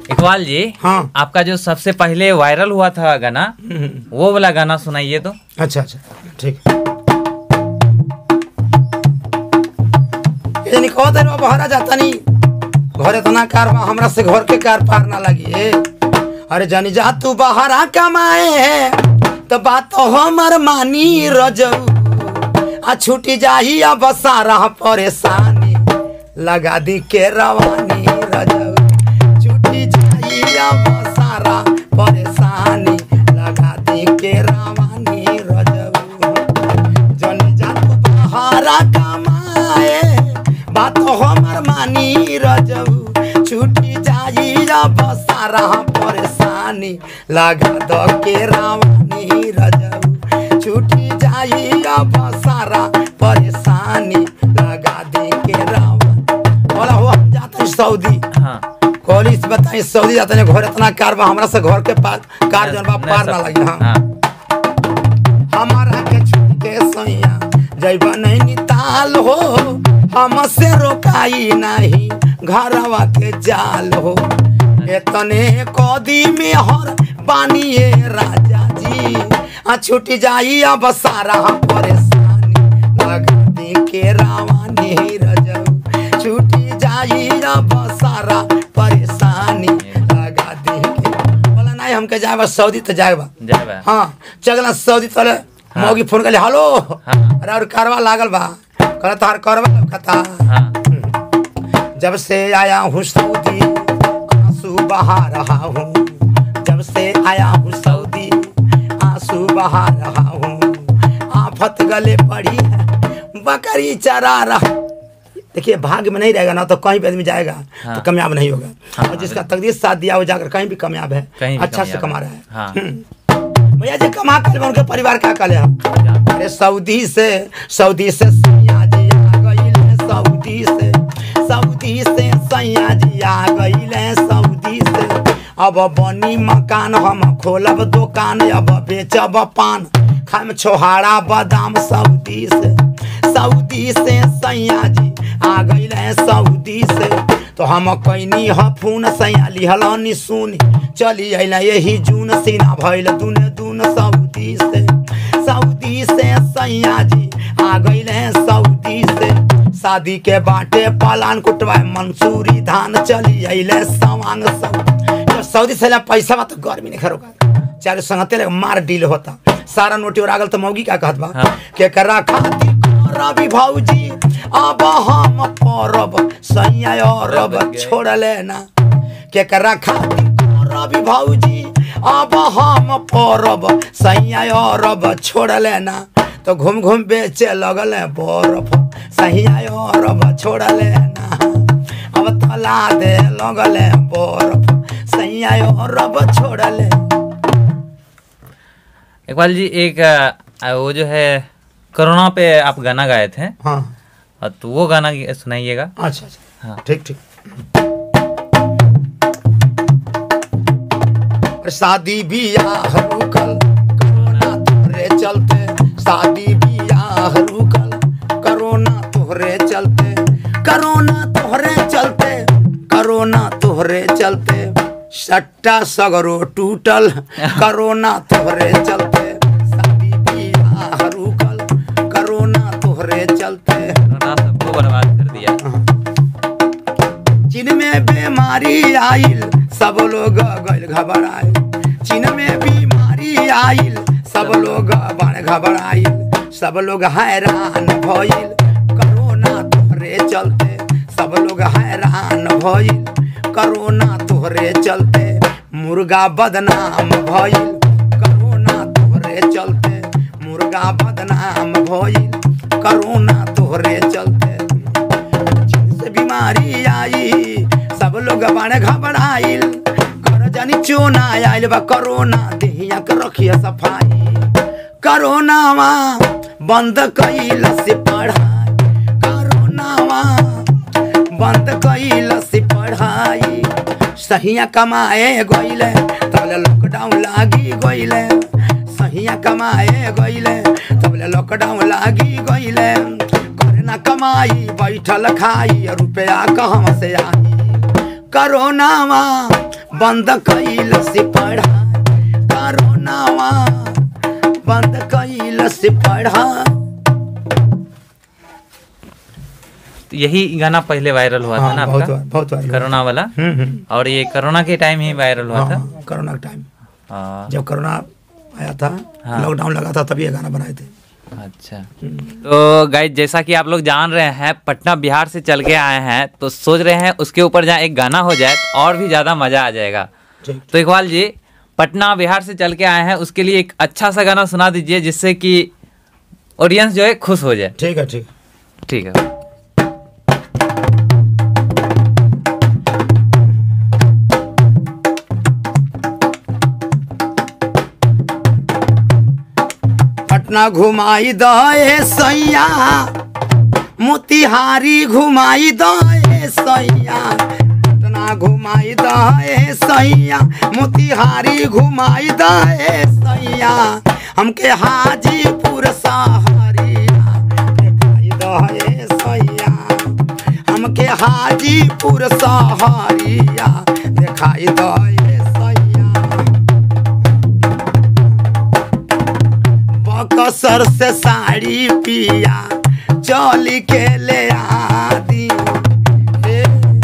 इकबाल जी हाँ आपका जो सबसे पहले वायरल हुआ था गाना हम्म, वो वाला गाना सुनाइए तो अच्छा अच्छा ठीक ये नहीं कहते रे बहरा जाता नहीं घर इतना कार बा हमरा से घर के कार पार ना लगी ए। अरे जानी जा तू बहरा कमाए है तो बात तो हमर मानी रजऊ आ छूटी जाही अब सारा परेशानी लगा दी के रवानी रजऊ छूटी जाही अब सारा परेशानी लगा दी के रवानी रजऊ जनी जातू बहारा कमाए बात हमर मानी रजऊ छूटी जाई अब सारा परेशानी लगा दो के रावानी रजऊ छूटी जाई अब सारा परेशानी लगा दे के रावण बोला हो हम जाते हैं सऊदी हाँ कॉलेज से बताई सऊदी जाते हैं घर इतना कार बा हमरा से घर के पार कार जन बा पार ना लगी हाँ हमारा के छूट के सैया जैबा नहीं निताल हो हमसे रोकाई नहीं घरवा के जाल हो एतने कदी में हर बानिए राजा जी आ छूट जाई अब सारा परेशानी लगा दे के रावानी रजऊ छूटी जाई अब सारा परेशानी लगा दे के बोला नहीं हमके जाए बा सऊदी तो जाए बा जय बा हाँ चगला सऊदी तले हाँ। मौगी फोन कर हेलो हाँ। अरे और कारवा लागल बा कहला तार करवा कथा हाँ जब से आया हूँ सऊदी आंसू बहा रहा हूँ जब से आया हूँ सऊदी आंसू बहा रहा हूँ आफत गले पड़ी है बकरी चरा रहा देखिए भाग्य में नहीं रहेगा ना तो कहीं भी आदमी जाएगा हाँ। तो कामयाब नहीं होगा हाँ, और जिसका तकदीर साथ दिया वो जाकर कहीं भी कामयाब है कहीं भी अच्छा से कामयाब कमा है। रहा है हाँ। हम्म। भैया जी कमा कर उनके परिवार का कले हम क्या? अरे सऊदी से सऊदी से सैया जी आ गईल सऊदी से सऊदी से सैया जी आ गईल सऊदी से अब बनी मकान हम खोलब दुकान अब बेचब पान खाम छोहाड़ा बादाम सऊदी से सऊदी से सैया जी आ गईल सऊदी से तो हम कैनी ह फोन सैया लिहल सुनी चली अल यही जून सीना भैल दून दून सऊदी से सऊदी से सैया जी आ गईल सऊदी से शादी के बाटे पलान कुटवा मंसूरी धान चली अल सवांग सऊदी जब सऊदी से ला पैसा बा तो गर्मी नहीं खरोगा चारे संगते ले मार डील होता सारा नोटी और आगल तो मौगी का कहत बा हाँ। के करा खातिर रवि भौजी अब हम परब सैया अरब छोड़ लेना के करा खातिर रवि भौजी अब हम परब सैया अरब छोड़ लेना तो घूम घूम बेचे लगल है बर्फ सैया अरब छोड़ लेना अब तला दे लगल है बर्फ सैया अरब छोड़ ले इकबाल जी एक अ, वो जो है कोरोना पे आप गाना गाए थे हाँ अ, तो वो गाना सुनाइएगा अच्छा अच्छा हाँ ठीक ठीक और शादी बियाह रुकल कोरोना तोहरे चलते शादी बियाह रुकल कोरोना तोहरे चलते कोरोना तोहरे चलते कोरोना तोहरे चलते सट्टा सगरो टूटल कोरोना तोहरे चलते शादी बियाह रुकल कोरोना तोहरे चलते कोरोना सबको बर्बाद कर दिया चीन में बीमारी आइल सब लोग गल घबराए चीन में बीमारी आइल सब लोग बड़ घबराइल सब लोग हैरान भइल कोरोना तोहरे चलते सब लोग हैरान भइल कोरोना तोहरे चलते मुर्गा बदनाम भइल कोरोना तोहरे चलते मुर्गा बदनाम भइल कोरोना तोहरे चलते चीन से बीमारी आई सब लोग बड़े घबराइल घर जानी चोना आइल बा कोरोना देहिया के रखिए सफाई कोरोनावा बंद कैल से पढ़ाई कोरोनावा बंद कैल से पढ़ाई सहिया कमाए गइले तबले लॉकडाउन लागी गइले सहिया कमाए गइले तबले लॉकडाउन लागी गइले करे ना कमाई बैठल खाई रुपया कहवा से आई कोरोनावा बंद कैल से पढ़ाई कोरोनावा बंद कैल से पढ़ाई तो यही गाना पहले वायरल हुआ था हाँ, ना बहुत आपका बार बहुत बार कोरोना वाला हम्म हम्म और ये कोरोना के टाइम ही वायरल हुआ था हाँ, कोरोना का टाइम हाँ, जब कोरोना आया था हाँ। लॉकडाउन लगा था तभी ये गाना बनाए थे अच्छा तो गाइज जैसा कि आप लोग जान रहे हैं पटना बिहार से चल के आए हैं तो सोच रहे हैं उसके ऊपर जहाँ एक गाना हो जाए तो और भी ज़्यादा मज़ा आ जाएगा ठीक तो इकबाल जी पटना बिहार से चल के आए हैं उसके लिए एक अच्छा सा गाना सुना दीजिए जिससे कि ऑडियंस जो है खुश हो जाए ठीक है ठीक ठीक है पटना घुमाई दे सैया मोतिहारी घुमाई दे सैया पटना घुमाई दे सैया मोतिहारी घुमाई दे सैया हमके हाजीपुर सहरिया दिखाई दे सैया हमके हाजीपुर सहरिया दिखाई दे सैया बकसर से साड़ी पिया चली के ले आदी हे,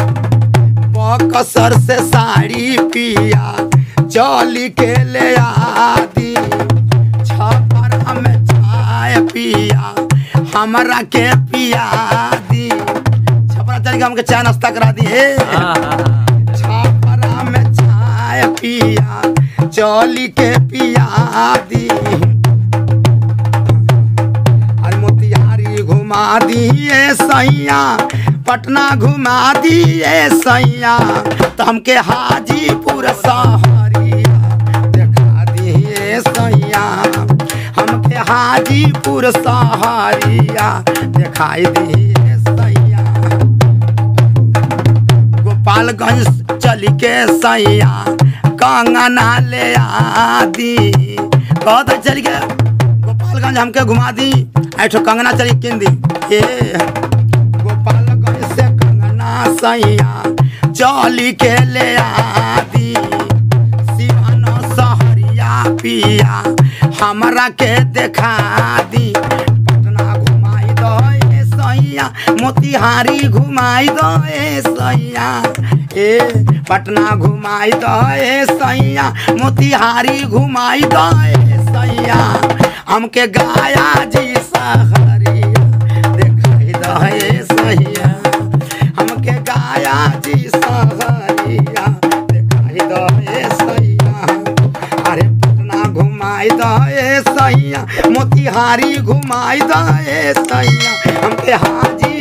बकसर से साड़ी पिया चली के ले आदी छपर में चाय पिया हमरा के पिया दी छपरा चल के हमके चाय नाश्ता करा दी हे हाँ हाँ हाँ छपरा में चाय पिया चली के पिया दी अरे मोतिहारी घुमा दिए सैया पटना घुमा दिए सैया तो हमके हाजीपुर सहरिया देखा दिए सैया हमके हाजीपुर सहरिया दिखाई दिए सैया गोपालगंज चल के सैया कंगना ले आदी कहता चल के गोपालगंज हमके घुमा दी ऐठो कंगना चली किन दी ए गोपालगंज से कंगना सैया चली के ले आदी सिवान सहरिया पिया हमरा के देखा दी पटना घुमाई दो ए सैया मोतिहारी घुमाई दो ए सैया ए पटना घुमाई दो ए सैया मोतिहारी घुमाई दो ए सैया हमके गाया जी सहरिया देखाई दो ए सैया हमके गाया जी सहरिया देखाई दो ए सैया अरे पटना घुमाई दो ए सैया मोतिहारी घुमाई दो ए सैया हमके हाजी